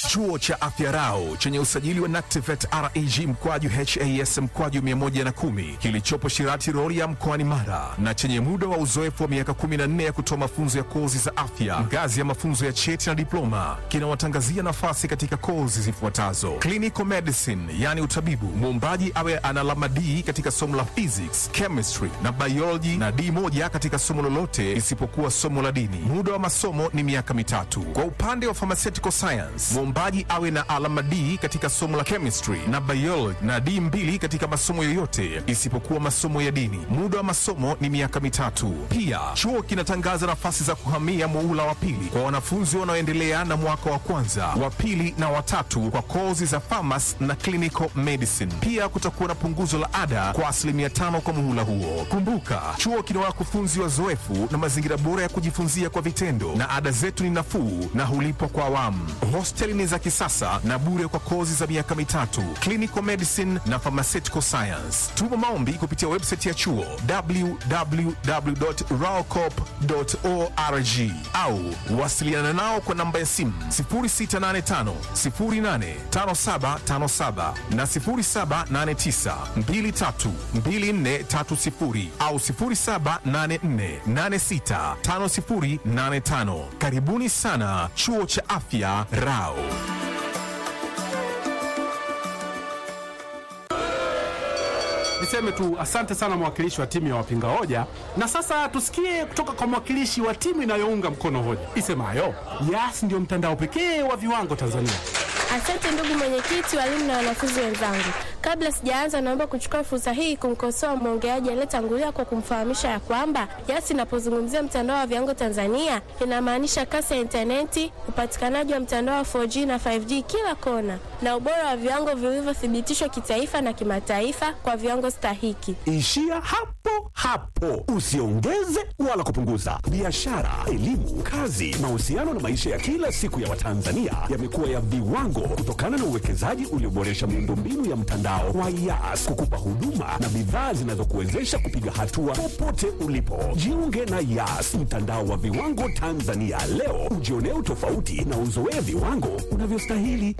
Chuo cha Afya Rau chenye usajili wa NACTIVATE reg mkwaju has mkwaju 110 kilichopo Shirati Rorya mkoani Mara na chenye muda wa uzoefu wa miaka 14 ya kutoa mafunzo ya kozi za afya ngazi ya mafunzo ya cheti na diploma kinawatangazia nafasi katika kozi zifuatazo: clinical medicine, yani utabibu, muombaji awe ana alama D katika somo la physics, chemistry na biology na D moja katika somo lolote isipokuwa somo la dini. Muda wa masomo ni miaka mitatu. Kwa upande wa pharmaceutical science, muombaji awe na alama D katika somo la chemistry na biology na D mbili katika masomo yoyote isipokuwa masomo ya dini. Muda wa masomo ni miaka mitatu. Pia chuo kinatangaza nafasi za kuhamia muula wa pili kwa wanafunzi wanaoendelea na mwaka wa kwanza, wa pili na watatu kwa kozi za pharmacy na clinical medicine. Pia kutakuwa na punguzo la ada kwa asilimia tano kwa muhula huo. Kumbuka, chuo kina wakufunzi wazoefu na mazingira bora ya kujifunzia kwa vitendo, na ada zetu ni nafuu na hulipwa kwa awamu. Hosteli ni za kisasa na bure kwa kozi za miaka mitatu, clinical medicine na pharmaceutical science. Tuma maombi kupitia website ya chuo www.raocop.org au wasiliana nao kwa namba ya simu 0685 085757 na 0789 232430 au 0784865085. Karibuni sana chuo cha afya Rao. Niseme tu asante sana mwakilishi wa timu ya wapinga hoja, na sasa tusikie kutoka kwa mwakilishi wa timu inayounga mkono hoja isemayo Yas ndio mtandao pekee wa viwango Tanzania. Asante ndugu mwenyekiti, walimu na wanafunzi wenzangu. Kabla sijaanza, naomba kuchukua fursa hii kumkosoa mwongeaji aliyetangulia kwa kumfahamisha ya kwamba Yas inapozungumzia mtandao wa viwango Tanzania inamaanisha kasi ya intaneti, upatikanaji wa mtandao wa 4G na 5G kila kona, na ubora wa viwango vilivyothibitishwa kitaifa na kimataifa kwa viwango stahiki. Ishia hapo hapo, usiongeze wala kupunguza. Biashara, elimu, kazi, mahusiano na maisha ya kila siku ya Watanzania yamekuwa ya viwango kutokana na uwekezaji ulioboresha miundombinu ya mtandao wa Yas kukupa huduma na bidhaa zinazokuwezesha kupiga hatua popote ulipo. Jiunge na Yas, mtandao wa viwango Tanzania leo, ujionee utofauti na uzoee viwango unavyostahili.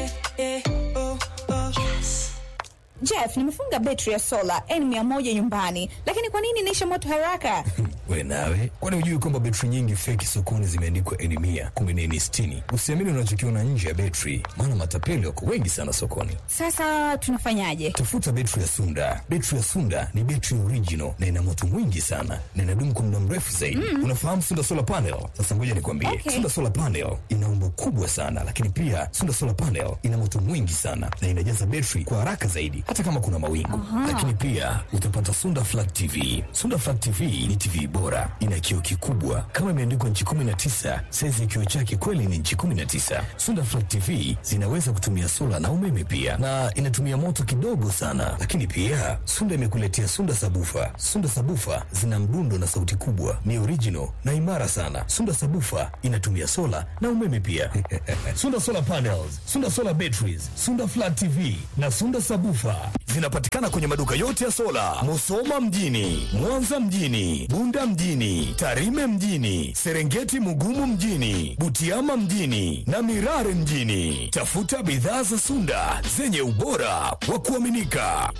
Jeff, nimefunga betri ya sola N100 nyumbani, lakini kwa nini inaisha moto haraka? We nawe, kwani hujui kwamba betri nyingi feki sokoni zimeandikwa N100 kumbe ni N60? Usiamini unachokiona nje ya betri, maana matapeli wako wengi sana sokoni. Sasa tunafanyaje? Tafuta betri ya Sunda. Betri ya Sunda ni betri original na ina moto mwingi sana na inadumu kwa muda mrefu zaidi. Mm. Unafahamu Sunda Solar Panel? Sasa ngoja nikwambie. Okay. Sunda Solar Panel ina umbo kubwa sana, lakini pia Sunda Solar Panel ina moto mwingi sana na inajaza betri kwa haraka zaidi hata kama kuna mawingu. Lakini pia utapata Sunda Flat TV. Sunda Flat TV ni TV bora, ina kioo kikubwa kama imeandikwa nchi 19, saizi ya kioo chake kweli ni nchi 19. Sunda Flat TV zinaweza kutumia sola na umeme pia, na inatumia moto kidogo sana. Lakini pia Sunda imekuletea Sunda Sabufa. Sunda Sabufa zina mdundo na sauti kubwa, ni original na imara sana. Sunda Sabufa inatumia sola na umeme pia. Sunda Solar Panels, Sunda Solar Batteries, Sunda Flat TV na Sunda Sabufa zinapatikana kwenye maduka yote ya sola, Musoma mjini, Mwanza mjini, Bunda mjini, Tarime mjini, Serengeti Mugumu mjini, Butiama mjini na Mirare mjini. Tafuta bidhaa za Sunda zenye ubora wa kuaminika.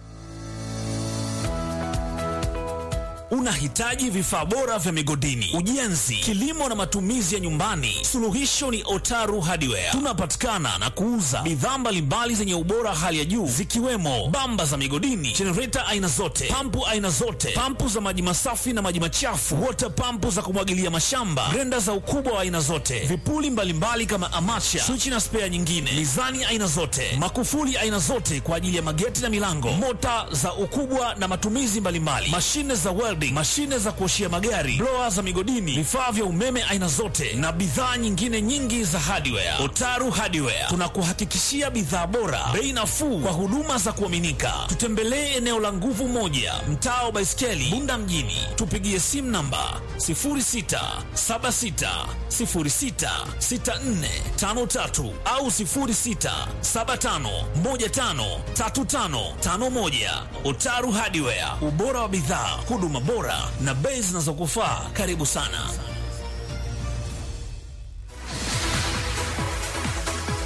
Unahitaji vifaa bora vya migodini, ujenzi, kilimo na matumizi ya nyumbani? Suluhisho ni Otaru Hardware. Tunapatikana na kuuza bidhaa mbalimbali zenye ubora hali ya juu zikiwemo bamba za migodini, jenereta aina zote, pampu aina zote, pampu za maji masafi na maji machafu, water pampu za kumwagilia mashamba, grenda za ukubwa wa aina zote, vipuli mbalimbali kama amacha, swichi na spea nyingine, mizani aina zote, makufuli aina zote kwa ajili ya mageti na milango, mota za ukubwa na matumizi mbalimbali, mashine za welding, mashine za kuoshia magari, blower za migodini, vifaa vya umeme aina zote na bidhaa nyingine nyingi za hardware. Otaru Hardware tunakuhakikishia bidhaa bora, bei nafuu kwa huduma za kuaminika. Tutembelee eneo la Nguvu Moja, mtaa wa Baiskeli, Bunda mjini. Tupigie simu namba 0676066453 au 0675153551. Otaru Hardware, ubora wa bidhaa, huduma bora na bei zinazokufaa. Karibu sana.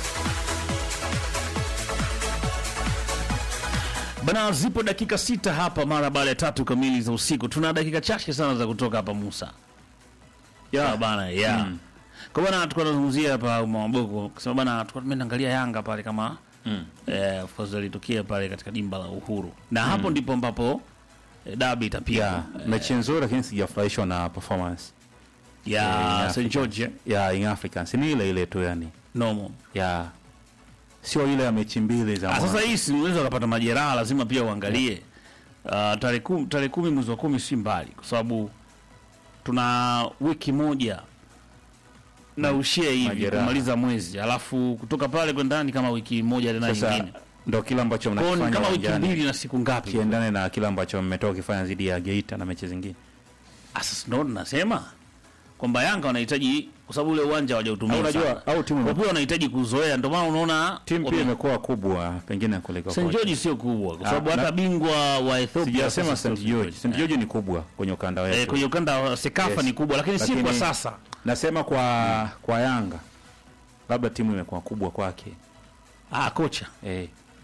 Bana, zipo dakika sita hapa mara baada ya tatu kamili za usiku. Tuna dakika chache sana za kutoka hapa Musa. Ya bana, ya. Mm. Kwa bana tulikuwa tunazungumzia hapa Maboko. Kusema bana tulikuwa tumeangalia Yanga pale kama Mm. eh, of course ilitokea pale katika dimba la Uhuru. Na hapo ndipo ambapo eh, dabi itapigwa. Yeah, mechi nzuri lakini sijafurahishwa na performance ya Yeah, St George ya Young Africans. Ni ile ile tu yani. normal. Ya sio ile ya mechi mbili za Ah, mwanzo. sasa hii si unaweza ukapata majeraha, lazima pia uangalie. Uh, tarehe kumi, tarehe kumi mwezi wa kumi si mbali, kwa sababu tuna wiki moja na ushie hivi Majeraha. kumaliza mwezi, alafu kutoka pale kwenda ni kama wiki moja tena Sasa nyingine, ndo kile ambacho kwa hiyo ni mnakifanya kama wiki uwanjani. mbili na siku ngapi? kiendane na kile ambacho mmetoka kifanya dhidi ya Geita na mechi zingine. Ah, Sasa ndo nasema kwamba Yanga wanahitaji kwa sababu ule uwanja hawajautumia Au unajua- sana. au timu kwa ime- pia wanahitaji kuzoea, ndio maana unaona Timu pia wame- imekuwa kubwa pengine kuliko St kocha. George sio kubwa kwa Ah, sababu hata na- bingwa wa Ethiopia Sijasema sasa St sio George. St George ni kubwa kwenye ukanda Eh, wetu. kwenye ukanda wa Sekafa Yes. ni kubwa lakini si Lakini- kwa sasa. Nasema kwa kwa Yanga labda timu imekuwa kubwa kwake. Ah, kocha. Eh.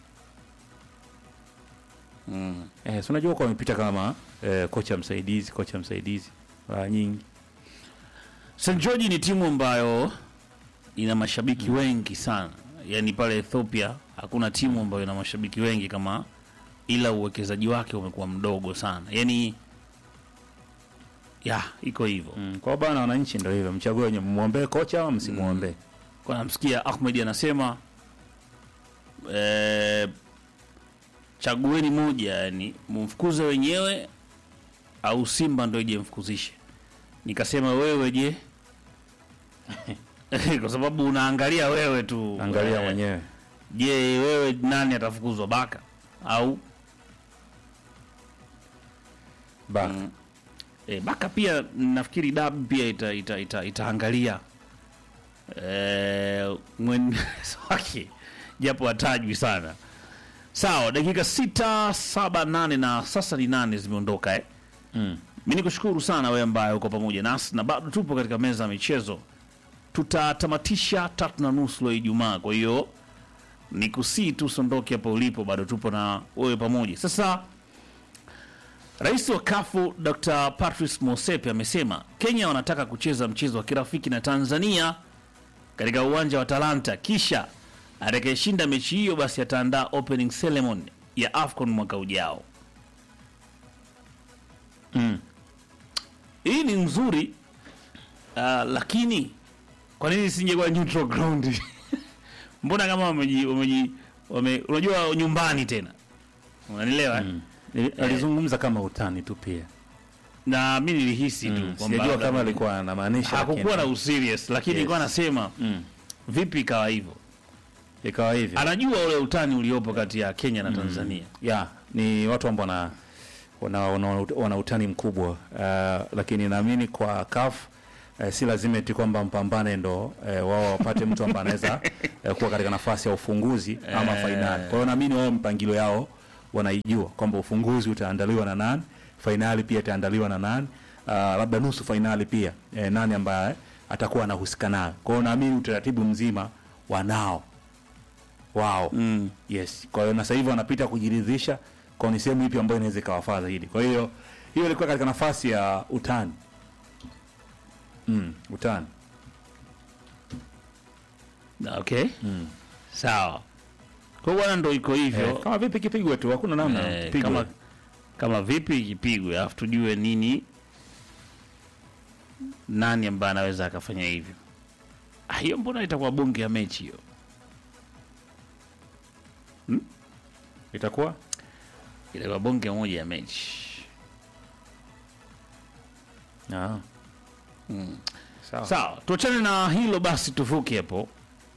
Eh, si unajua kwa wamepita kama eh, kocha msaidizi, kocha msaidizi mara nyingi. St George ni timu ambayo ina mashabiki wengi sana. Yaani pale Ethiopia hakuna timu ambayo ina mashabiki wengi kama ila uwekezaji wake umekuwa mdogo sana. Yaani ya iko hivyo. Mm. Kwa bana wananchi ndio hivyo, mchague wenye muombe kocha au msimuombe. Kwa namsikia Ahmed anasema eh, chagueni moja, yani mumfukuze wenyewe au Simba ndio ije mfukuzishe. Nikasema wewe je? kwa sababu unaangalia wewe tu, Angalia Eh, mwenyewe. Je, wewe nani atafukuzwa, Baka au Baka. E, Baka pia nafikiri dabi pia ita, ita, ita, itaangalia e, mwen wake japo hatajwi sana. Sawa, dakika sita saba nane na sasa ni nane zimeondoka eh. Mm. Mi nikushukuru sana wewe ambaye uko pamoja nasi na bado tupo katika meza ya michezo. Tutatamatisha tatu na nusu leo Ijumaa, kwa hiyo ni kusii tu sondoke hapo ulipo, bado tupo na wewe pamoja. Sasa Rais wa kafu Dr. Patrice Mosepe amesema Kenya wanataka kucheza mchezo wa kirafiki na Tanzania katika uwanja wa Talanta, kisha atakayeshinda mechi hiyo basi ataandaa opening ceremony ya AFCON mwaka ujao. Mm. Hii ni nzuri uh, lakini kwa nini isingekuwa neutral ground? Mbona kama wameji, wameji, wame, unajua nyumbani tena, unanielewa mm. Ni- Alizungumza kama utani tu pia. na mi nilihisi tu Mm. kwamba Sijajua labda kama alikuwa anamaanisha hakukuwa na lakini userious, lakini Yes. nilikuwa nasema Mm. vipi ikawa hivyo. ikawa hivyo. Anajua ule utani uliopo kati ya Kenya na Tanzania. ya ni watu ambao wana wana, wana, wana utani mkubwa uh, lakini naamini kwa CAF uh, si lazima eti kwamba mpambane ndo uh, wao wapate mtu ambaye anaweza uh, kuwa katika nafasi ya ufunguzi ama fainali. Kwa hiyo naamini wao mpangilio yao wanaijua kwamba ufunguzi utaandaliwa na nani, fainali pia itaandaliwa na nani, uh, labda nusu fainali pia eh, nani ambaye atakuwa anahusika nayo. Kwa hiyo naamini utaratibu mzima wanao wao Mm. yes kwa hiyo na sasa hivi wanapita kujiridhisha kwa ni sehemu ipi ambayo inaweza ikawafaa zaidi kwa hiyo hiyo ilikuwa katika nafasi ya utani mm, utani Okay. Sawa. Kwa hiyo bwana ndo iko hivyo. eh, kama vipi kipigwe tu hakuna namna Eh, kipigwe. kama kama vipi ikipigwe alafu tujue nini nani ambaye anaweza akafanya hivyo. Ah, hiyo mbona itakuwa bonge ya mechi hiyo? itakuwa Itakuwa bonge moja ya mechi. ah. sawa Sawa, tuachane na hilo basi, tuvuke hapo.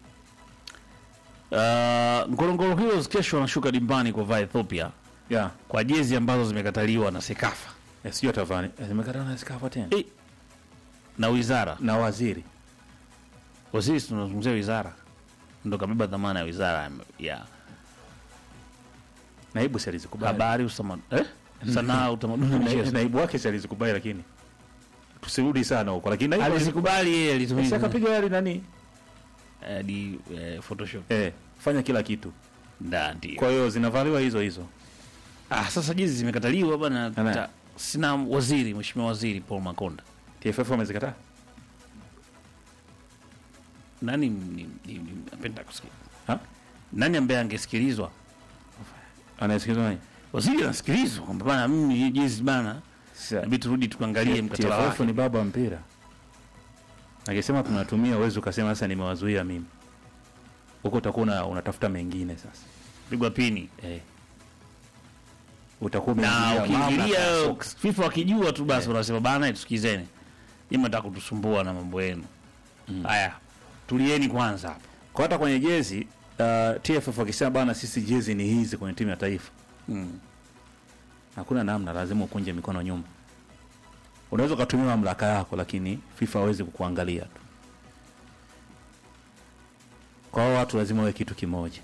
Uh, Ngorongoro Heroes kesho wanashuka dimbani kwa vaa Ethiopia yeah. kwa jezi ambazo zimekataliwa na Sekafa eh, sijui atavani eh, zimekatana na skafa tena Eh, na wizara. na waziri Kwa sisi tunazungumzia wizara, ndo kabeba dhamana ya wizara ya- ya naibu si alizikubali habari, usama, eh? sanaa, utamaduni na Na- michezo. naibu wake si alizikubali lakini tusirudi sana huko lakini naibu Alizikubali yeye, si alitumia akapiga yale nani eh, di eh, Photoshop eh, fanya kila kitu nda ndio. kwa hiyo zinavaliwa hizo hizo Ah, sasa jezi zimekataliwa bana. Amen. ta- Sina waziri, mheshimiwa waziri Paul Makonda. TFF wamezikataa. Nani ni- ni- ni- napenda kusikia. Ha? Nani ambaye angesikilizwa? Anasikizwa nani? Waziri anasikilizwa kwamba bana, mimi hii jezi bana, Sasa inabidi turudi tukaangalie mkataba TFF wake. ni baba wa mpira. Akisema tunatumia uwezo ukasema sasa nimewazuia mimi. Huko utakuwa una- unatafuta mengine sasa. Pigwa pini. Eh. Utakuwa Na umeingilia mamlaka ukiingilia ya soka. FIFA wakijua tu basi wanasema bana, tusikizeni. Nyinyi mnataka kutusumbua na mambo yenu. Haya. Tulieni kwanza hapa. Kwa hata kwenye jezi uh, TFF wakisema bana sisi jezi ni hizi kwenye timu ya taifa. Mm. Hakuna namna, lazima ukunje mikono nyuma. Unaweza ukatumia mamlaka yako, lakini FIFA hawezi kukuangalia tu. Kwa hao watu lazima wawe kitu kimoja.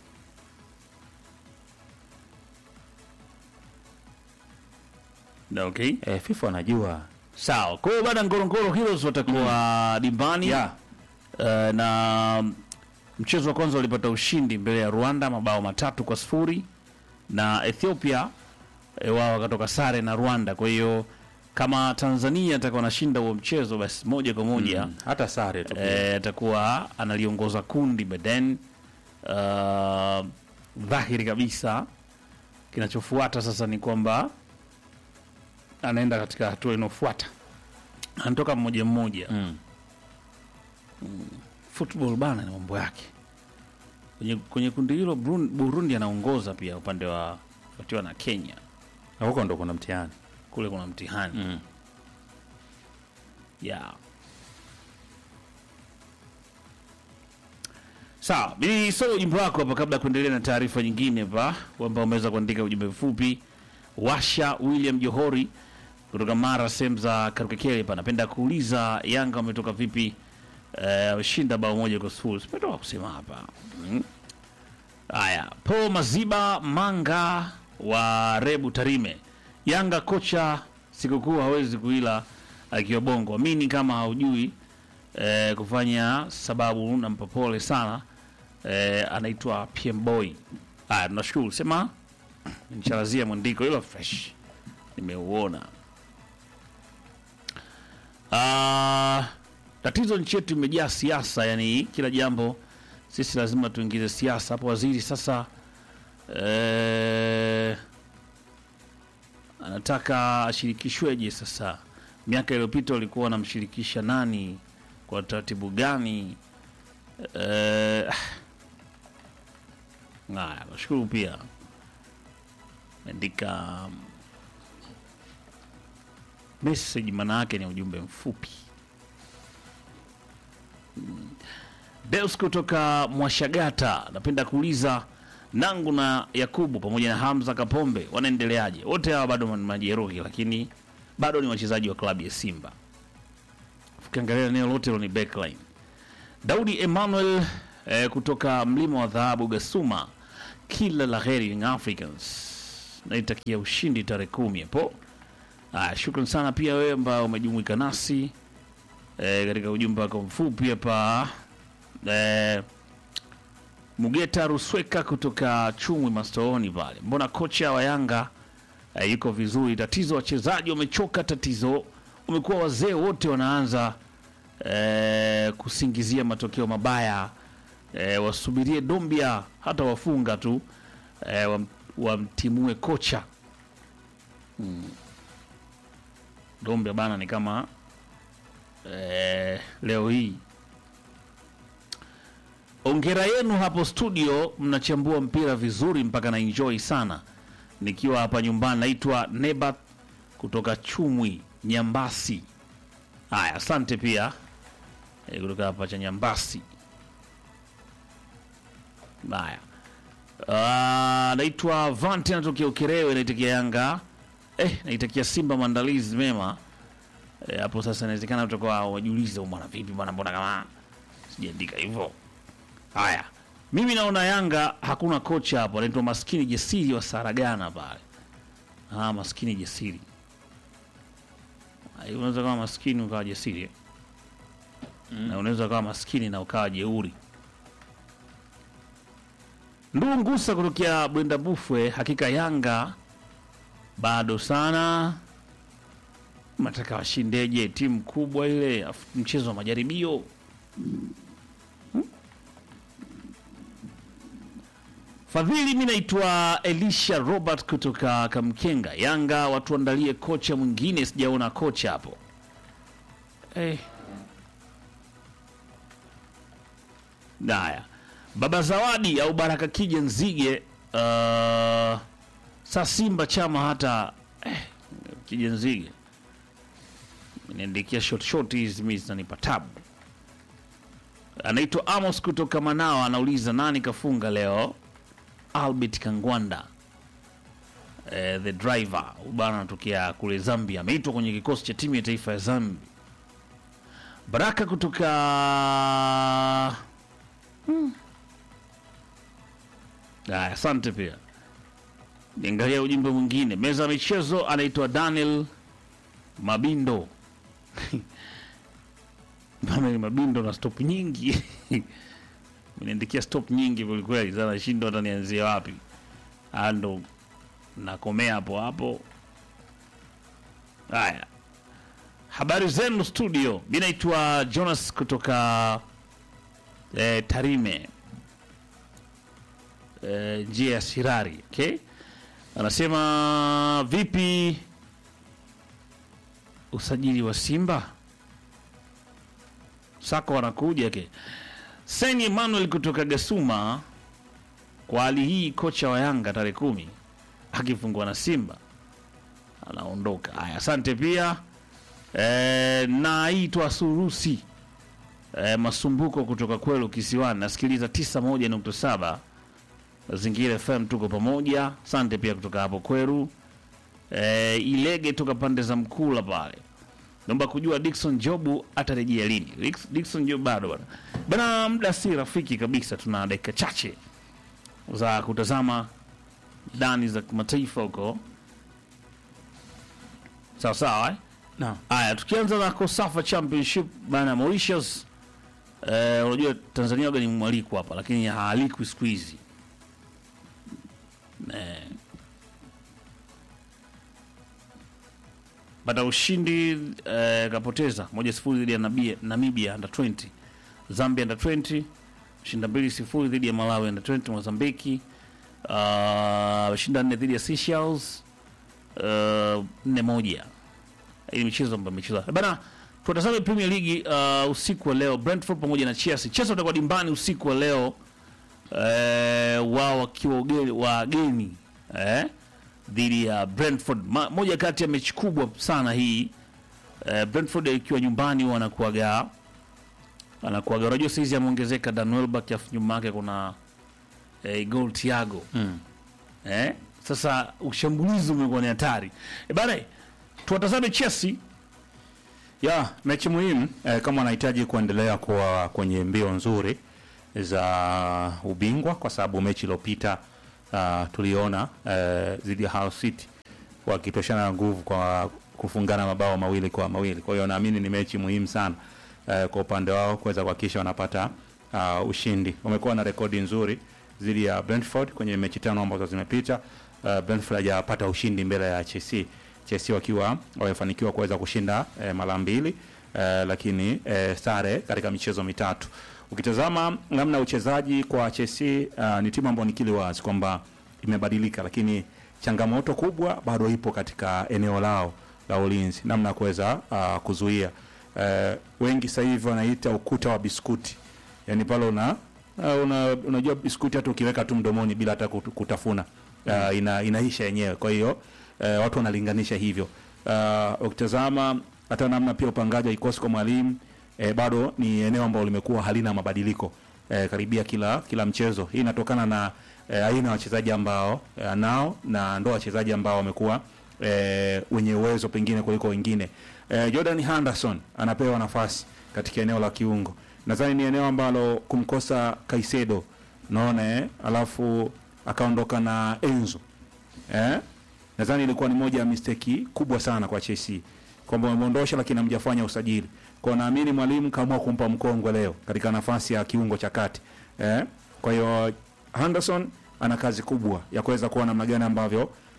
Na okay. Eh, FIFA wanajua Sawa. Kwa hiyo bana Ngorongoro Heroes watakuwa dimbani. yeah. Eh, na mchezo wa kwanza walipata ushindi mbele ya Rwanda mabao matatu kwa sifuri na Ethiopia e, wao wakatoka sare na Rwanda. Kwa hiyo kama Tanzania atakuwa anashinda huo mchezo, basi moja kwa moja Mm, hata sare tu pia. eh, atakuwa analiongoza kundi Beden. Uh, dhahiri kabisa kinachofuata sasa ni kwamba anaenda katika hatua inayofuata, anatoka mmoja mmoja Mm. football bana ni mambo yake kwenye, kwenye kundi hilo Burun- Burundi anaongoza pia upande wa fuatiwa na Kenya. Na huko ndo kuna mtihani. Kule kuna mtihani Mm. yeah. Sawa, mimi soma ujumbe wako hapa kabla ya kuendelea na taarifa nyingine hapa, kwamba umeweza kuandika ujumbe mfupi. Washa William Johori kutoka Mara, sehemu za Karukekele hapa, napenda kuuliza Yanga wametoka vipi? Eh, Wameshinda bao moja kwa sifuri. Simetoka kusema hapa mm. Haya, Po Maziba Manga wa Rebu Tarime, Yanga kocha sikukuu hawezi kuila akiwa Bongo. Amini kama haujui eh, kufanya sababu, nampa pole sana eh, anaitwa PM Boy. Haya, tunashukuru sema nicharazia mwandiko hilo fresh, nimeuona. Ah, tatizo nchi yetu imejaa siasa, yani kila jambo sisi lazima tuingize siasa hapo. Waziri sasa eh, anataka ashirikishweje sasa? Miaka iliyopita walikuwa wanamshirikisha nani kwa taratibu gani? Eh, haya, nashukuru pia meandika message, maana yake ni ujumbe mfupi. Deus kutoka Mwashagata, napenda kuuliza Nangu na Yakubu pamoja na Hamza Kapombe wanaendeleaje? Wote hawa bado ni majeruhi, lakini bado ni wachezaji wa klabu ya Simba. Ukiangalia eneo lote hilo ni backline. Daudi Emmanuel eh, kutoka mlima wa dhahabu Gasuma, kila la heri Young Africans, naitakia ushindi tarehe kumi hapo. Ah, shukran sana pia wewe ambao umejumuika nasi eh, katika ujumbe wako mfupi hapa eh, Mugeta Rusweka kutoka Chumwi Mastooni pale, mbona kocha wa Yanga eh, yuko vizuri? Tatizo wachezaji wamechoka, tatizo umekuwa wazee wote wanaanza eh, kusingizia matokeo mabaya eh, wasubirie Dombia hata wafunga tu eh, wam, wamtimue kocha hmm. Dombia bana ni kama eh, leo hii Ongera yenu hapo studio, mnachambua mpira vizuri mpaka na enjoy sana. Nikiwa hapa nyumbani, naitwa Nebat kutoka Chumwi Nyambasi. Haya, asante pia e, kutoka hapa cha Nyambasi. Haya, Ah, naitwa Vanti, natokea Ukerewe, naitakia Yanga eh, naitakia Simba maandalizi mema Eh, hapo sasa inawezekana utakuwa wajiuliza bwana, vipi bwana, mbona kama sijaandika hivyo. Haya, mimi naona Yanga hakuna kocha hapo, anaitwa maskini Jesiri wa Saragana pale. Ah, maskini Jesiri. Ah, Unaweza kama maskini ukawa Jesiri eh? na unaweza kama maskini na ukawa jeuri. Ndugu Ngusa kutokea Bwenda Bufwe, hakika Yanga bado sana. Nataka washindeje timu kubwa ile, afu mchezo wa majaribio Hmm? Fadhili, mi naitwa Elisha Robert kutoka Kamkenga. Yanga watuandalie kocha mwingine, sijaona kocha hapo eh. Haya, Baba Zawadi au Baraka Kija Nzige, uh, sa Simba chama hata eh, Kija Nzige niandikia short short hizi mi zinanipa tabu. Anaitwa Amos kutoka Manao, anauliza nani kafunga leo? Albert Kangwanda eh, the driver bana, anatokea kule Zambia, ameitwa kwenye kikosi cha timu ya taifa ya Zambia. Baraka kutoka Aya, asante pia. Niangalia ujumbe mwingine. Meza ya michezo anaitwa Daniel Mabindo. Daniel Mabindo na stop nyingi. Mniandikia stop nyingi kweli kweli, sasa nashindwa hata nianzie wapi. Ah, ndo nakomea hapo hapo. Haya. Habari zenu studio. Mimi naitwa Jonas kutoka eh, Tarime eh, njia ya Sirari. Okay, anasema vipi usajili wa Simba Sako wanakuja ke Seni Emmanuel kutoka Gasuma. Kwa hali hii, kocha wa Yanga tarehe kumi akifungwa na Simba anaondoka. Haya, asante pia e, naitwa Surusi e, Masumbuko kutoka Kwelu Kisiwani, nasikiliza 91.7 Mazingira FM, tuko pamoja. Asante pia kutoka hapo Kweru. E, Ilege toka pande za Mkula pale, naomba kujua Dickson Jobu atarejea lini? Dix- Dickson Jobu bado bana bana, muda si rafiki kabisa, tuna dakika chache za kutazama dani za kimataifa huko, sawa sawa eh? Naam. Haya, tukianza na Kosafa Championship bana Mauritius. Eh, unajua Tanzania waga ni mwaliko hapa, lakini haalikwi siku hizi eh. Baada ya ushindi eh, kapoteza moja sifuri dhidi ya Nabia- Namibia under 20, Zambia under 20 shinda mbili sifuri dhidi ya Malawi under 20, Mozambiki uh, shinda nne dhidi ya Seychelles uh, nne moja hii michezo ambayo imechezwa bana. Tutazame Premier League uh, usiku wa leo, Brentford pamoja na Chelsea. Chelsea watakuwa dimbani usiku wa leo eh, wao wakiwa ugeni- wageni eh, dhidi ya Brentford. Ma, moja kati ya mechi kubwa sana hii eh, Brentford ikiwa nyumbani wanakuaga anakuaga, unajua saizi ameongezeka Dan Welbeck, afu nyuma yake kuna eh, Gol Thiago Mm. eh, sasa ushambulizi umekuwa ni hatari eh, bana tuwatazame Chelsea ya mechi muhimu eh, kama wanahitaji kuendelea kuwa kwenye mbio nzuri za ubingwa, kwa sababu mechi iliyopita uh, tuliona eh, dhidi ya Hull City wakitoshana nguvu kwa kufungana mabao mawili kwa mawili. Kwa hiyo naamini ni mechi muhimu sana eh, kwa upande wao kuweza kuhakikisha wanapata uh, ushindi. Wamekuwa na rekodi nzuri dhidi ya Brentford kwenye mechi tano ambazo zimepita. Uh, Brentford hajapata ushindi mbele ya Chelsea. Chelsea wakiwa wamefanikiwa kuweza kushinda eh, mara mbili eh, lakini eh, sare katika michezo mitatu. Ukitazama namna ya uchezaji kwa Chelsea uh, ni timu ambayo nikili wazi kwamba imebadilika, lakini changamoto kubwa bado ipo katika eneo lao la ulinzi, namna ya kuweza uh, kuzuia uh, wengi sasa hivi wanaita ukuta wa biskuti, yani pale una uh, una, unajua biskuti hata ukiweka tu mdomoni bila hata kut- kutafuna uh, ina, inaisha yenyewe. Kwa hiyo uh, watu wanalinganisha hivyo. Uh, ukitazama hata namna pia upangaji wa kikosi kwa mwalimu eh, bado ni eneo ambalo limekuwa halina mabadiliko eh, karibia kila kila mchezo. Hii inatokana na eh, aina ya wachezaji ambao eh, nao na ndo wachezaji ambao wamekuwa eh, wenye uwezo pengine kuliko wengine. Eh, Jordan Henderson anapewa nafasi katika eneo la kiungo. Nadhani ni eneo ambalo kumkosa Caicedo naona eh, alafu akaondoka na Enzo eh? Nadhani ilikuwa ni moja ya mistake kubwa sana kwa Chelsea kwamba wameondosha lakini hamjafanya usajili. Kwa hiyo naamini mwalimu kaamua kumpa mkongwe leo katika nafasi ya kiungo cha kati eh? Kwa hiyo Henderson ana kazi kubwa ya kuweza kuona namna gani ambavyo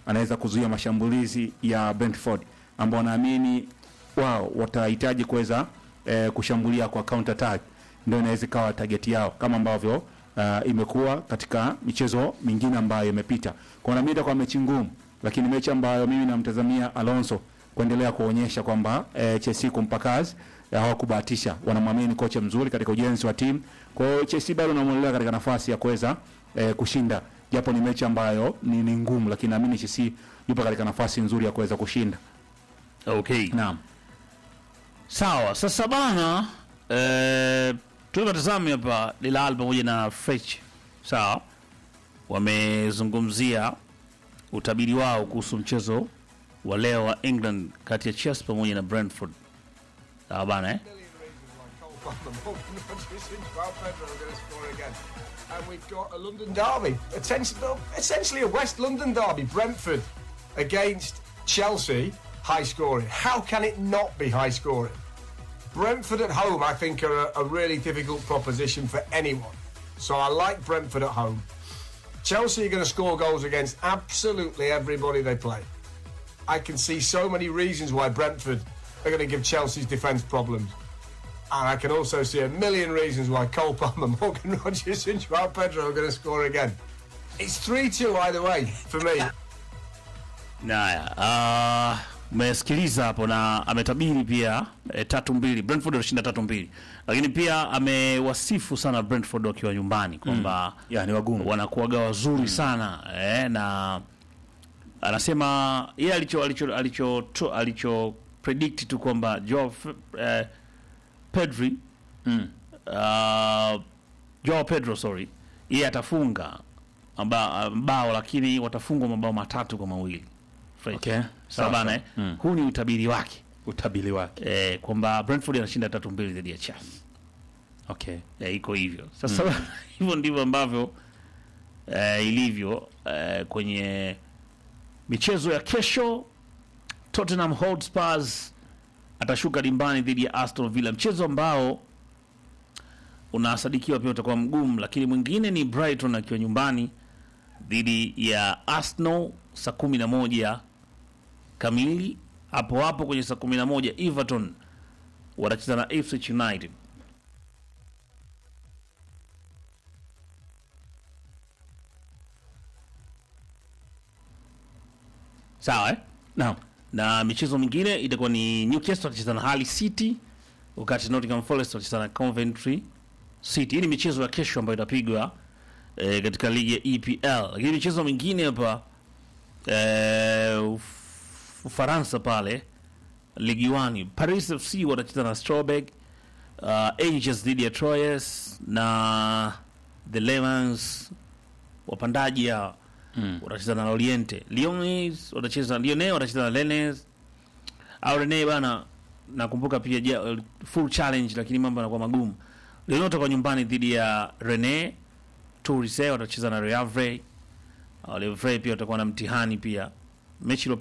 anaweza kuzuia mashambulizi ya Brentford ambao naamini wao watahitaji kuweza eh, kushambulia kwa counter attack, ndio inaweza ikawa target yao kama ambavyo uh, imekuwa katika michezo mingine ambayo imepita. Kwa nami itakuwa mechi ngumu, lakini mechi ambayo mimi namtazamia Alonso kuendelea kuonyesha kwamba eh, Chelsea kumpa kazi eh, hawakubahatisha, wanamwamini kocha mzuri katika ujenzi wa timu. Kwa hiyo Chelsea bado namuonelea katika nafasi ya kuweza eh, kushinda, japo ni mechi ambayo ni, ni ngumu, lakini naamini Chelsea yupo katika nafasi nzuri ya kuweza kushinda. Okay. Naam. Sawa, sasa bana eh, tulivyotazami hapa Dilal pamoja na Frech sawa, wamezungumzia utabiri wao kuhusu mchezo wa leo wa England kati ya Chelsea pamoja na Brentford. Sawa bana eh? And we've got a London derby, essentially, essentially a West London derby. Brentford against Chelsea, high scoring. How can it not be high scoring? Brentford at home, I think, are a, a really difficult proposition for anyone. So I like Brentford at home. Chelsea are going to score goals against absolutely everybody they play. I can see so many reasons why Brentford are going to give Chelsea's defence problems. And I can also see a million reasons why Cole Palmer, Morgan Rogers, and Joao Pedro are going to score again. It's 3 2 either way for me. Naya, uh, umesikiliza hapo na ametabiri pia eh, tatu mbili Brentford walishinda tatu mbili, lakini pia amewasifu sana Brentford wakiwa nyumbani kwamba Ya, ni wagumu. wanakuwaga wazuri sana eh, na anasema yeye alicho alicho alicho to- alicho predict tu kwamba Joao F- eh, Pedri Mm. uh, Joao Pedro sorry, yeye atafunga maba- bao, lakini watafungwa mabao matatu kwa mawili. Fresh. Okay. Sawa Sawa, bana sawa. eh? Mm. Huu ni utabiri wake Utabiri wake. eh, kwamba Brentford anashinda tatu mbili dhidi ya Chelsea. Okay. Eh, iko hivyo sasa. hivyo ndivyo ambavyo eh, ilivyo eh, kwenye michezo ya kesho. Tottenham Hotspurs atashuka dimbani dhidi ya Aston Villa, mchezo ambao unasadikiwa pia utakuwa mgumu, lakini mwingine ni Brighton akiwa nyumbani dhidi ya Arsenal saa kumi na moja kamili. Hapo hapo kwenye saa kumi na moja Everton watacheza na Ipswich United. Sawa eh? Naam. na michezo mingine itakuwa ni Newcastle watacheza na Hull City, wakati Nottingham Forest watacheza na Coventry City. Hii ni michezo ya kesho ambayo itapigwa eh, katika ligi ya EPL, lakini michezo mingine hapa eh, Uf- Ufaransa pale ligi 1 Paris FC watacheza na Strasbourg, uh, Angers dhidi ya Troyes na the Levens wapandaji ya Mm. watacheza na Loriente. Lyonnais watacheza Lyonnais watacheza na Rennes. Au Rennes bana nakumbuka pia ja, full challenge lakini mambo yanakuwa magumu. Lyonnais watakuwa nyumbani dhidi ya Rennes. Toulouse watacheza na Le Havre. Uh, Le Havre pia watakuwa na mtihani pia. Mechi iliyopita